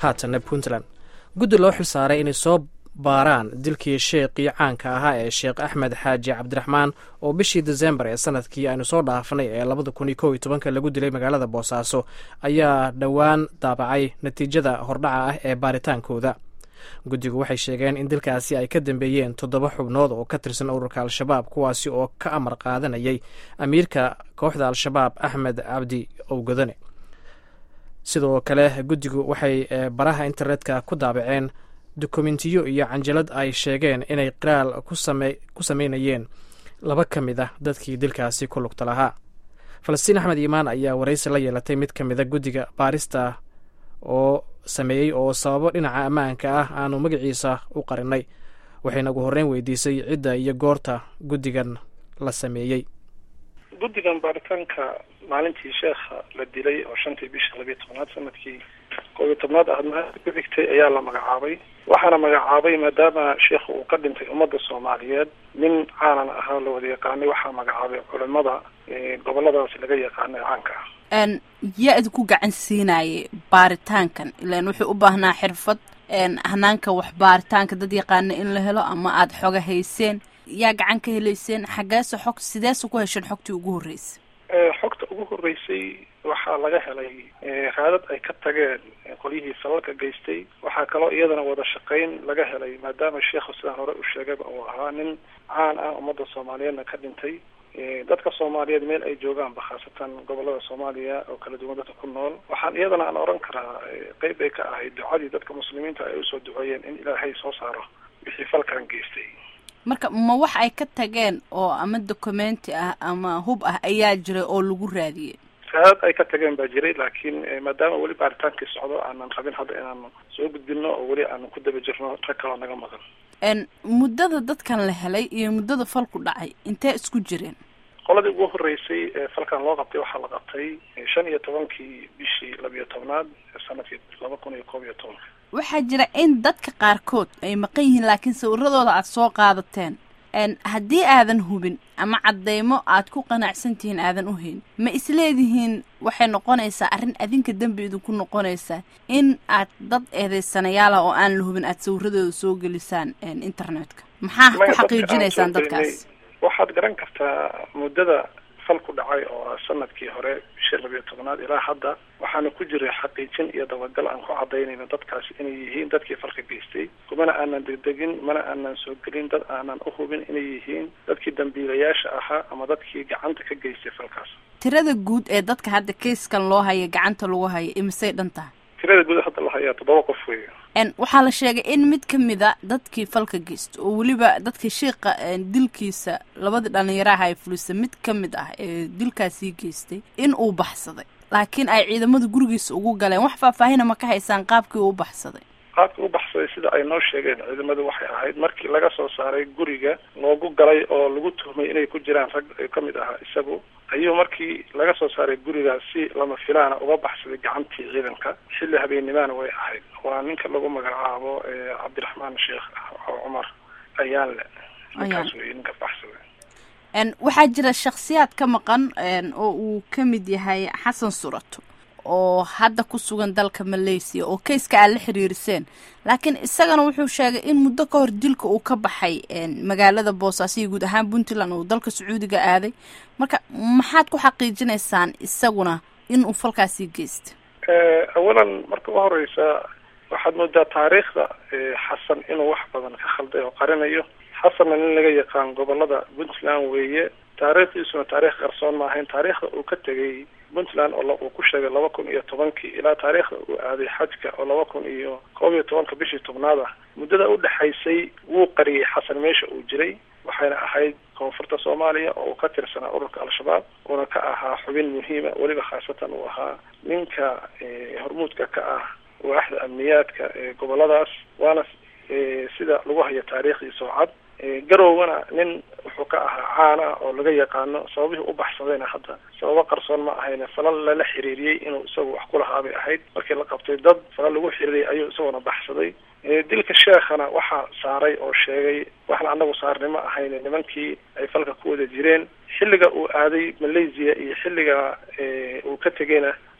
haatanna puntland guddi loo xilsaaray inay soo baaraan dilkii sheekhii caanka ahaa ee sheekh axmed xaaji cabdiraxmaan oo bishii desembar ee sanadkii aynu soo dhaafnay ee labada kun iyo kow iyo tobanka lagu dilay magaalada boosaaso ayaa dhowaan daabacay natiijada hordhaca ah ee baaritaankooda guddigu waxay sheegeen in dilkaasi ay ka dambeeyeen toddoba xubnood oo ka tirsan ururka al-shabaab kuwaasi oo ka amar qaadanayay amiirka kooxda al-shabaab axmed cabdi owgadane sidoo kale guddigu waxay baraha internetka ku daabaceen dokumentiyo iyo canjalad ay sheegeen inay qiraal ku sameynayeen laba ka mid ah dadkii dilkaasi ku lugta lahaa falastiin axmed iimaan ayaa waraysi la yeelatay mid ka mida guddiga baarista oo sameeyey oo sababo dhinaca ammaanka ah aanu magaciisa u qarinay waxayna ugu horreyn weydiisay cidda iyo goorta guddigan la sameeyey guddigan baaritaanka maalintii sheekha la dilay oo shantii bisha labiyo tobnaad sanadkii koob iyo tobnaad ahad maalinta ku xigtay ayaa la magacaabay waxaana magacaabay maadaama sheekha uu ka dhintay ummadda soomaaliyeed nin caanan ahaa la wada yaqaanay waxaa magacaabay culimada goboladaasi laga yaqaanay caanka ah yaa idinku gacan siinayay baaritaankan ilaan wuxuu u baahnaa xirfad hanaanka wax baaritaanka dad yaqaana in la helo ama aada xoga hayseen yaa gacan ka helayseen xaggeese xog sideese ku hesheen xogtii ugu horreysay xogta ugu horreysay waxaa laga helay raadad ay ka tageen qolyihii falalka geystay waxaa kaloo iyadana wada shaqayn laga helay maadaama sheekhu sidaan hore u sheegayba uu ahaa nin caan ah ummadda soomaaliyeedna ka dhintay dadka soomaaliyeed meel ay joogaanba khaasatan gobolada soomaaliya oo kala duwan dadka ku nool waxaan iyadana aan oran karaa qeyb bay ka ahayd ducadii dadka muslimiinta ay usoo duceeyeen in ilaahay soo saaro wixii falkan geystay marka ma wax ay ka tageen oo ama documenti ah ama hub ah ayaa jiray oo lagu raadiyey raadad ay ka tageen baa jiray laakiin maadaama weli baaritaankii socdo aanan rabin hadda inaan soo gudbino oo weli aanan ku daba jirno rag kaloo naga maqan muddada dadkan la helay iyo muddada falku dhacay intee isku jireen qoladii ugu horreysay ee falkan loo qabtay waxaa la qabtay shan iyo tobankii bishii labiyo tobnaad sanadkii laba kun iyo koob iyo tobanka waxaa jira in dadka qaarkood ay maqan yihiin laakiin sawiradooda aada soo qaadateen haddii aadan hubin ama caddeymo aad ku qanacsan tihiin aadan u hayn ma isleedihiin waxay noqonaysaa arrin adinka dembi idinku noqonaysaa in aad dad eedeysanayaala oo aan la hubin aad sawiradooda soo gelisaan internetka maxaa ku xaqiijinaysaan dadkaas waxaad garan kartaa muddada fal ku dhacay oo ah sanadkii hore bishii labiyo tobnaad ilaa hadda waxaana ku jiray xaqiijin iyo dabagal aan ku cadaynayno dadkaasi inay yihiin dadkii falka geystay kumana aanan degdegin mana aanan soo gelin dad aanan u hubin inay yihiin dadkii dambiilayaasha ahaa ama dadkii gacanta ka geystay falkaas tirada guud ee dadka hadda kayskan loo haya gacanta lagu haya imisay dhan tahay tirada guud hadda la hayaa toddoba qof weeya waxaa la sheegay in mid ka mida dadkii falka geysta oo weliba dadka sheikha dilkiisa labadii dhalinyaraha ay fulisa mid ka mid ah ee dilkaasii geystay in uu baxsaday laakiin ay ciidamada gurigiisa ugu galeen wax faahfaahina ma ka haysaan qaabkii uu baxsaday qaabkii u baxsaday sida ay noo sheegeen ciidamadu waxay ahayd markii laga soo saaray guriga loogu galay oo lagu tuhmay inay ku jiraan rag ka mid ahaa isagu ayuu markii laga soo saaray gurigaas si lama filaana uga baxsaday gacantii ciidanka xilli habeennimana way ahayd waa ninka lagu magacaabo cabdiraxmaan sheekh cumar ayaanle ninkaas wey ninka baxsaday waxaa jira shaksiyaad ka maqan oo uu ka mid yahay xasan surato oo hadda ku sugan dalka malaysia oo kayska aad la xiriiriseen laakiin isagana wuxuu sheegay in muddo ka hor dilka uu ka baxay magaalada boosaaso iyo guud ahaan puntland uu dalka sacuudiga aaday marka maxaad ku xaqiijinaysaan isaguna in uu falkaasii geysta awalan marka u horeysa waxaad moodaa taariikhda xasan inuu wax badan ka khalday oo qarinayo xasanna nin laga yaqaan gobolada puntland weeye taariikhdiisuna taarikh qarsoon ma ahayn taariikhda uu ka tegay puntland oo uu ku sheegay laba kun iyo tobankii ilaa taariikhda uu aaday xajka oo laba kun iyo koob iyo tobanka bishii tobnaad ah muddada udhexaysay wuu qariyey xasan meesha uu jiray waxayna ahayd koonfurta soomaaliya oo uu ka tirsanaa ururka al-shabaab uuna ka ahaa xubin muhiima weliba khaasatan uu ahaa ninka hormuudka ka ah waaxda amniyaadka ee goboladaas waana sida lagu hayo taariikhdiisa oo cad garowgana nin wuxuu ka ahaa caan ah oo laga yaqaano sababihii u baxsadayna hadda sababo qarsoon ma ahayne falal lala xiriiriyey inuu isagu wax ku lahaa bay ahayd markii la qabtay dad falal lagu xiriiriyay ayuu isaguna baxsaday dilka sheekhana waxaa saaray oo sheegay waxna anagu saarnay ma ahayne nimankii ay falka ku wada jireen xilliga uu aaday malaysia iyo xilliga uu ka tegayna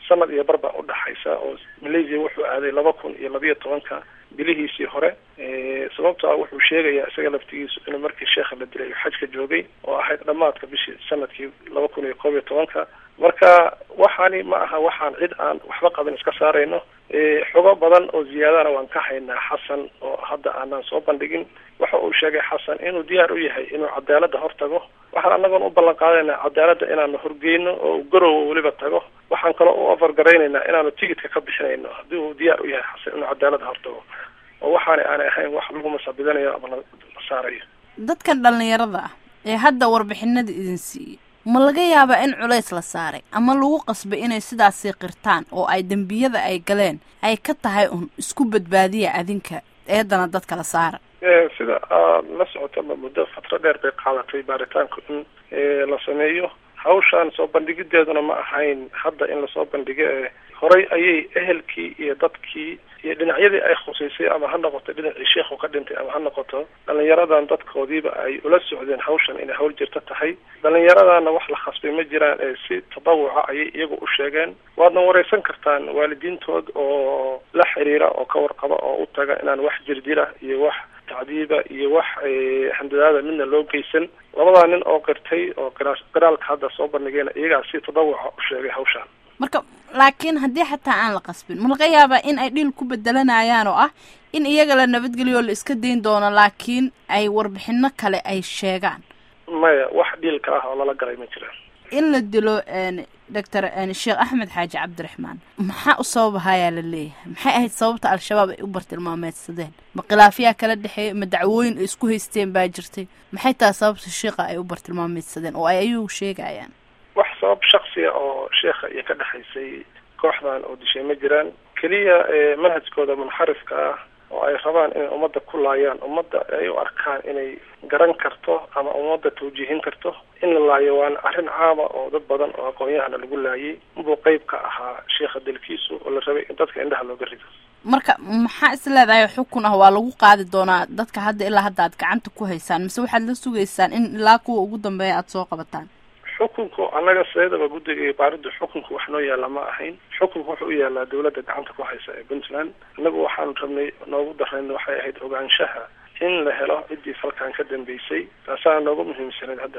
sanad iyo bar baa udhaxaysa oo malaysia wuxuu aaday laba kun iyo labiyo tobanka bilihiisii hore sababto ah wuxuu sheegayaa isaga laftigiisu inuu markii sheekha la dilay xajka joogay oo ahayd dhamaadka bishii sanadkii laba kun iyo koob iyo tobanka marka waxaani ma aha waxaan cid aan waxba qabin iska saarayno xogo badan oo ziyaadana waan ka haynaa xasan oo hadda aanaan soo bandhigin waxa uu sheegay xasan inuu diyaar u yahay inuu cadaaladda hortago waxaan anagoon u ballan qaadayna cadaaladda inaanu horgeyno oo uu garowa weliba tago waxaan kaloo u afargaraynaynaa inaanu tigidka ka bixinayno haddii uu diyaar u yahay xasan inuu cadaaladda hortago oo waxaana aanay ahayn wax lagu masabidanayo ama la saarayo dadkan dhallinyarada ah ee hadda warbixinada idin siiyey ma laga yaabaa in culays la saaray ama lagu qasbay inay sidaasii qirtaan oo ay dembiyada ay galeen ay ka tahay un isku badbaadiya adinka eedana dadka la saara sida aad la socotaba muddo fatro dheer bay qaadatay baaritaanku in la sameeyo hawshaan soo bandhigideeduna ma ahayn hadda in lasoo bandhigo ee horay ayay ehelkii iyo dadkii iyo dhinacyadii ay khuseysay ama ha noqoto dhinacii sheikhu ka dhintay ama ha noqoto dhalinyaradan dadkoodiiba ay ula socdeen hawshan inay hawl jirto tahay dhalinyaradana wax la khasbay ma jiraan ee si tadawuca ayay iyagu u sheegeen waadna wareysan kartaan waalidiintood oo la xiriira oo ka warqaba oo u taga inaan wax jirdila iyo wax tacdiiba iyo wax handadaada midna loo geysan labadaa nin oo qirtay oo qiraalka hadda soo bandhigayna iyagaa si tadawuca u sheegay hawshaan marka laakiin haddii xataa aan la qasbin ma laga yaabaa in ay dhiil ku bedelanayaan oo ah in iyaga la nabadgeliyo la iska dayn doono laakiin ay warbixino kale ay sheegaan maya wax dhiilka ah oo lala galay ma jiraan in la dilo doctor sheekh axmed xaaji cabdiraxmaan maxaa u sababahayaa la leeyahay maxay ahayd sababta al-shabaab ay u bartilmaameedsadeen ma khilaafyaa kala dhexeeya ma dacwooyin ay isku haysteen baa jirtay maxay tahay sababta sheikha ay u bartilmaameedsadeen oo ay ayuu sheegayaan wax sabab shaksiya oo sheekha iyo ka dhexaysay kooxdan oo dishay ma jiraan keliya manhajkooda munxarifka ah oo ay rabaan inay ummadda ku laayaan ummadda ay u arkaan inay garan karto ama ummadda tawjiihin karto in la laayo waana arrin caama oo dad badan oo aqoon-yahana lagu laayay inbuu qeyb ka ahaa sheekha dalkiisu oo la rabay in dadka indhaha looga rido marka maxaa is leedahay xukun ah waa lagu qaadi doonaa dadka hadda ilaa hadda aad gacanta ku haysaan mise waxaad la sugaysaan in ilaa kuwa ugu dambeeya aada soo qabataan xukunku annaga sideedaba guddiga baaridda xukunku wax noo yaalla ma ahayn xukunku wuxuu u yaalaa dawladda gacanta ku haysa ee puntland innagu waxaanu rabnay noogu darayn waxay ahayd ogaanshaha in la helo ciddii falkan ka dambeysay taasaa noogu muhiimsanayd hadda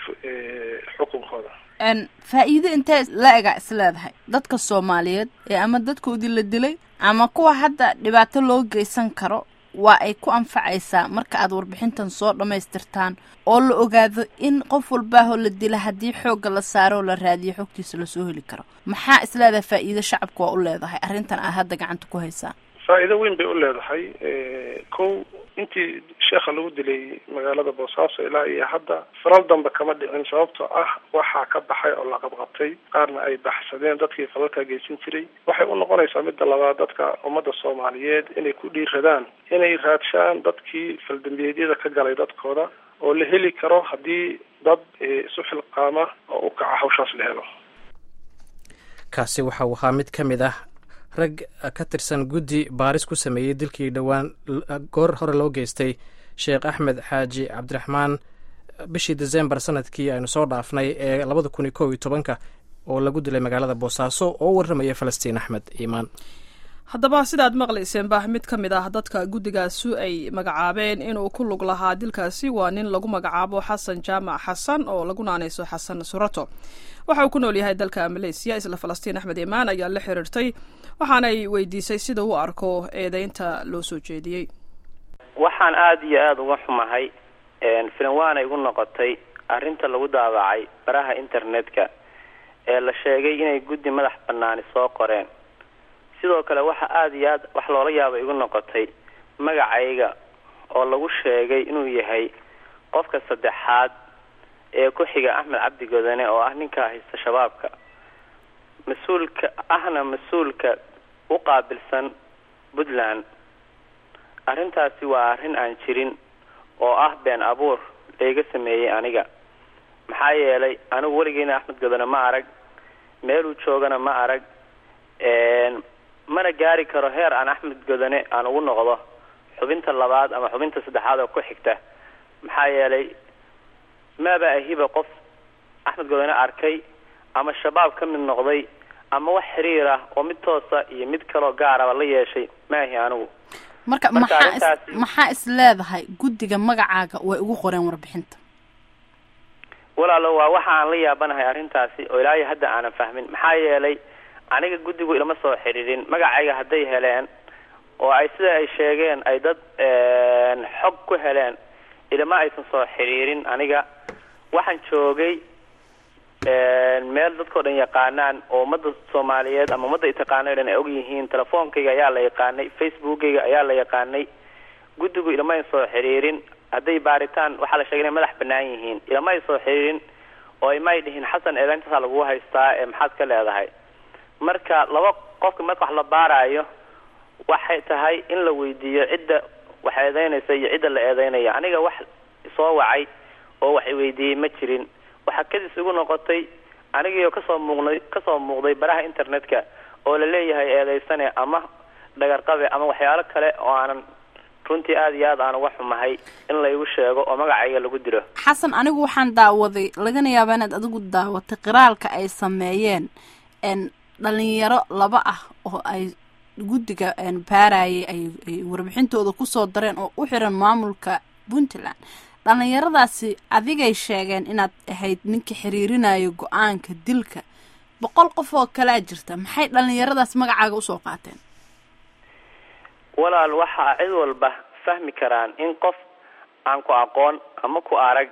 xukunkooda faa-iido intee la ega is leedahay dadka soomaaliyeed ee ama dadkoodii la dilay ama kuwa hadda dhibaato loo geysan karo waa ay ku anfacaysaa marka aad warbixintan soo dhammaystirtaan oo la ogaado in qof walbaahoo la dila haddii xoogga la saaro oo la raadiyo xogtiisa lasoo heli karo maxaa is leedahay faa-iido shacabka waa u leedahay arrintan aad hadda gacanta ku haysaan faa-iido weyn bay u leedahay kow intii sheekha lagu dilay magaalada boosaaso ilaa iyo hadda falal dambe kama dhicin sababtoo ah waxaa ka baxay oo la qabqabtay qaarna ay baxsadeen dadkii falalka geysan jiray waxay u noqonaysaa midda labaad dadka ummadda soomaaliyeed inay ku dhiiradaan inay raadshaan dadkii faldambiyeedyada ka galay dadkooda oo la heli karo haddii dad isu xilqaama oo u kaca hawshaas la helo kaasi waxa uu ahaa mid ka mid ah rag ka tirsan guddi baaris ku sameeyey dilkii dhowaan goor hore loo geystay sheekh axmed xaaji cabdiraxmaan bishii desembar sanadkii aynu soo dhaafnay ee labada kun iyo kow iyo tobanka oo lagu dilay magaalada boosaaso oo u warramaya falastiin axmed iimaan haddaba sidaad maqlayseen bah mid ka mid ah dadka guddigaasu ay magacaabeen inuu ku lug lahaa dilkaasi waa nin lagu magacaabo xasan jaamac xasan oo lagu naanayso xasan surato waxa uu ku nool yahay dalka maleysiya isla falastiin axmed iimaan ayaa la xiriirtay waxaanay weydiisay sida u arko eedeynta loo soo jeediyey waxaan aada iyo aada uga xumahay filan waanay igu noqotay arrinta lagu daabacay baraha internetka ee la sheegay inay guddi madax banaani soo qoreen sidoo kale waxa aada iyo aad wax loola yaaba igu noqotay magacayga oo lagu sheegay inuu yahay qofka saddexaad ee ku xiga axmed cabdi godane oo ah ninka haysta shabaabka mas-uulka ahna mas-uulka u qaabilsan puntland arrintaasi waa arrin aan jirin oo ah been abuur layga sameeyey aniga maxaa yeelay anigu weligeena axmed godane ma arag meeluu joogana ma arag mana gaari karo heer aan axmed godane aan ugu noqdo xubinta labaad ama xubinta saddexaad oo ku xigta maxaa yeelay maaba ahiba qof axmed godane arkay ama shabaab ka mid noqday ama wax xiriir ah oo mid toosa iyo mid kaloo gaaraba la yeeshay maahi anigu marka Marka maxaa is arrintaasi- maxaa is leedahay guddiga magacaaga way ugu qoreen warbixinta walaalo waa waxa aan la yaabanahay arrintaasi oo ilaahay hadda aanan fahmin maxaa yeelay aniga guddigu ilama soo xidhiidhin magacayga hadday heleen oo ay sida ay sheegeen ay dad een, xog ku heleen ilama aysan soo xidhiidhin aniga waxaan joogay een, meel dadkao dhan yaqaanaan oo ummadda soomaaliyeed ama ummadda itaqaano o dhan ay og yihiin telefoonkayga ayaa la yaqaanay facebookayga ayaa la yaqaanay guddigu ilama ay soo xidhiirin hadday baaritaan waxaa la sheegay inay madax banaan yihiin ilama ay soo xidhiirin oo imay dhihin xasan eedaintaasaa lagu haystaa ee maxaad ka leedahay marka laba qofka marka wax la baaraayo waxay tahay in la weydiiyo cidda wax eedeynaysa iyo cidda la eedeynaya aniga wax soo wacay oo wax weydiiyey ma jirin waxaa kadis igu noqotay anigiioo kasoo muuqnay kasoo muuqday baraha internetka oo la leeyahay eedeysane ama dhagarqabe ama waxyaalo kale oo aanan runtii aada iyo aad aan uga xumahay in laygu sheego oo magacayga lagu dilo xasan anigu waxaan daawaday lagana yaabaa inaad adigu daawatay qiraalka ay sameeyeen n dhalinyaro laba ah oo ay guddiga n baarayay ay ay warbixintooda kusoo dareen oo u xiran maamulka puntland dhalinyaradaasi adigay sheegeen inaad ahayd ninka xiriirinayo go-aanka dilka boqol qof oo kalea jirta maxay dhalinyaradaas magacaaga usoo qaateen walaal waxaa cid walba fahmi karaan in qof aan ku aqoon ama ku arag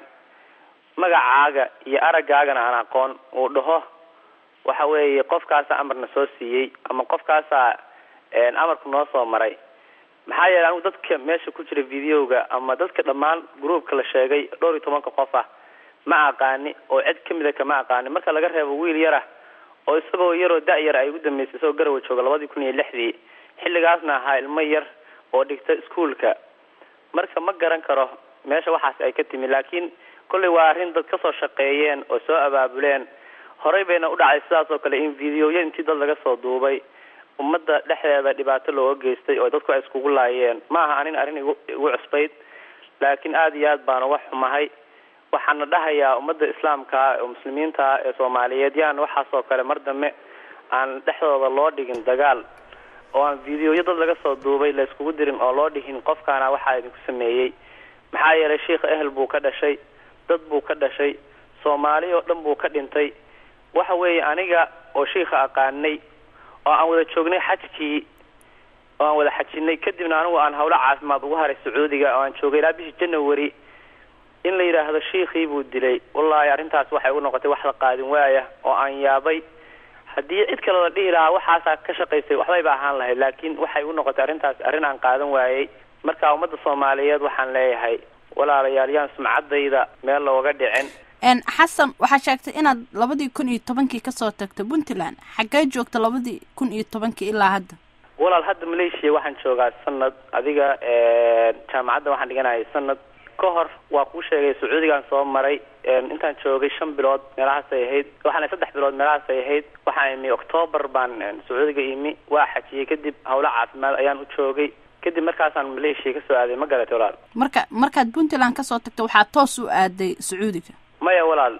magacaaga iyo araggaagana aan aqoon uu dhaho waxa weeye qofkaasaa amarna soo siiyey ama qofkaasaa een, amarku noo soo maray maxaa yeelay anigu dadka meesha ku jira videoga ama dadka dhammaan groupka la sheegay dhowr iyo tobanka qof ah ma aqaani oo cid kamida kama aqaani marka laga reebo wiil yar ah oo isagoo yaroo da-yar ay ugu dambeysay isagoo garawa jooga labadii kun iyo lixdii xilligaasna ahaa ilmo yar oo dhigta iskuolka marka ma garan karo meesha waxaas ay ka timi laakiin kollay waa arrin dad kasoo shaqeeyeen oo soo abaabuleen horey bayna u dhacay sidaas oo kale in videoya intii dad laga soo duubay ummadda dhexdeeda dhibaato looga geystay oo dadku ay iskugu laayeen ma aha anin arrin igu igu cusbayd laakiin aada iyo aad baan uga xumahay waxaana dhahayaa ummadda islaamka oo muslimiinta ee soomaaliyeed yaan waxaas oo kale mar dambe aan dhexdooda loo dhigin dagaal oo aan videoya dad laga soo duubay la iskugu dirin oo loo dhihin qofkaana waxaa idinku sameeyey maxaa yeelay sheikha ehel buu ka dhashay dad buu ka dhashay soomaali oo dhan buu ka dhintay waxa weeye aniga oo shiikha aqaanay oo aan wada joognay xajkii oo aan wada xajinay kadibna anigu aan hawlo caafimaad ugu haray sacuudiga oo aan joogay ilaa bishii january in la yidhaahdo shiikhii buu dilay wallaahi arrintaas waxay ugu noqotay wax la qaadin waaya oo aan yaabay haddii cid kale la dhihi lahaa waxaasaa ka shaqaysay waxbayba ahaan lahayd laakiin waxay u noqotay arrintaas arrin aan qaadan waayey marka ummadda soomaaliyeed waxaan leeyahay walaalayaal yaan sumcaddayda meel looga dhicin n xasan waxaa sheegtay inaad labadii kun iyo tobankii kasoo tagtay puntland xaggee joogta labadii kun iyo tobankii ilaa hadda walaal hadda malaysia waxaan joogaa sanad adiga jaamacadda waxaan dhiganayay sanad ka hor waa kuu sheegay sacuudigaan soo maray intaan joogay shan bilood meelahaasay ahayd waxaana saddex bilood meelahaasay ahayd waxaan imi octoobar baan sacuudiga imi waa xajiyey kadib hawlo caafimaad ayaan u joogay kadib markaasaan malaysia kasoo aaday ma garatay walaal marka markaad puntland kasoo tagta waxaa toos u aaday sacuudiga maya walaal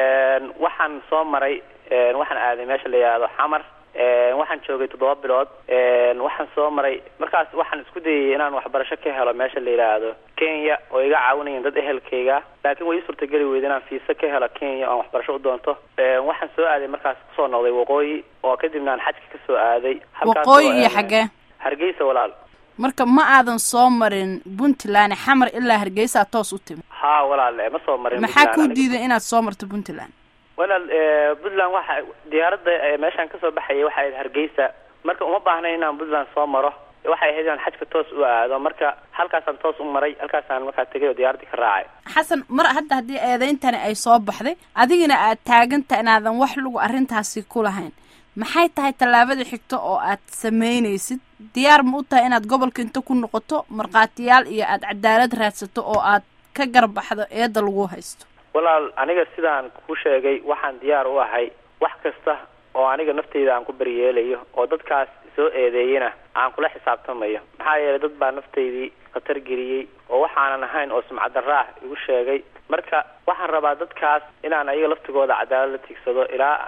waxaan soo maray waxaan aaday meesha la yidhaahdo xamar waxaan joogay toddoba bilood waxaan soo maray markaas waxaan isku dayay inaan waxbarasho ka helo meesha la yidhaahdo kenya oo iga caawinayeen dad ehelkayga laakiin way ii suurtageli weyda inaan fiisa ka helo kenya oan waxbarasho u doonto waxaan soo aaday markaas kusoo noqday waqooyi oo kadibna aan xajka kasoo aaday waqooyi iyo xaggee hargeysa walaal marka ma aadan soo marin puntland xamar ilaa hargeysaa toos u timi ha walaal ma soo marin maxaa kuu diiday inaad soo marto puntland walaal puntland waxa diyaaradda meeshaan kasoo baxayay waxay ahayd hargeysa marka uma baahnayn inaan puntland soo maro waxay ahayd inaan xajka toos u aado marka halkaasaan toos u maray halkaasaan markaa tegay oo diyaaraddii ka raacay xasan mar hadda haddii eedeyntani ay soo baxday adigana aad taaganta inaadan wax lagu arrintaasi ku lahayn maxay tahay tallaabada xigta oo aad sameynaysid diyaar ma u tahay inaad gobolka inta ku noqoto markhaatiyaal iyo aad cadaalad raadsato oo aad ka garbaxdo eedda lagu haysto walaal aniga sidaan ku sheegay waxaan diyaar u ahay wax kasta oo aniga nafteyda aan ku baryeelayo oo dadkaas soo eedeeyena aan kula xisaabtamayo maxaa yeelay dad baa nafteydii khatar geliyey oo waxaanan ahayn oo sumcaddaraax igu sheegay marka waxaan rabaa dadkaas inaan ayaga laftigooda cadaalad la tigsado ilaa aan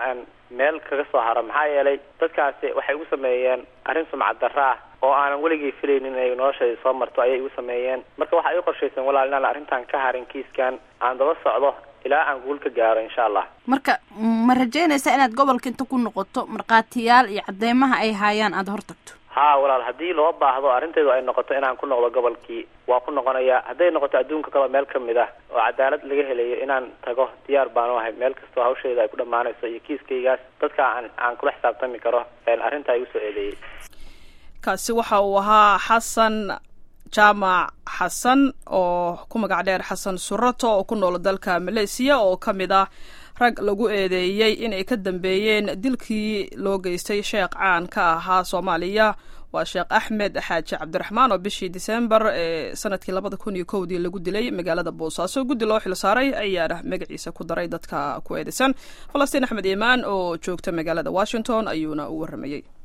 meel kaga soo haro maxaa yeelay dadkaasi waxay igu sameeyeen arrin sumcad darra ah oo aanan weligay filaynin inay noloshayda soo marto ayay igu sameeyeen marka waxaa ii qorshaysan walaal inaan arrintan ka harin kiiskan aan daba socdo ilaa aan guul ka gaaro insha allah marka ma rajaynaysaa inaad gobolka inta ku noqoto markhaatiyaal iyo cadeymaha ay haayaan aada hortagto haa walaal haddii loo baahdo arrinteedu ay noqoto inaan ku noqdo gobolkii waa ku noqonayaa hadday noqoto adduunka kaleo meel ka mid ah oo cadaalad laga helayo inaan tago diyaar baanu ahay meel kastoo hawsheeda ay ku dhammaanayso iyo kiiskaygaas dadka aan aan kula xisaabtami karo arrintaa igu soo eedeeyey kaasi waxa uu ahaa xasan jaamac xasan oo ku magac dheer xasan surato oo ku nool dalka maleysiya oo ka mid ah rag lagu eedeeyey inay ka dambeeyeen dilkii loo geystay sheekh caan ka ahaa soomaaliya waa sheekh axmed xaaji cabdiraxmaan oo bishii disembar ee sanadkii labada kun iyo kowdii lagu dilay magaalada boosaaso guddi loo xil saaray ayaana magaciisa ku daray dadka ku eedeysan falastiin axmed iimaan oo joogta magaalada washington ayuuna u warramayey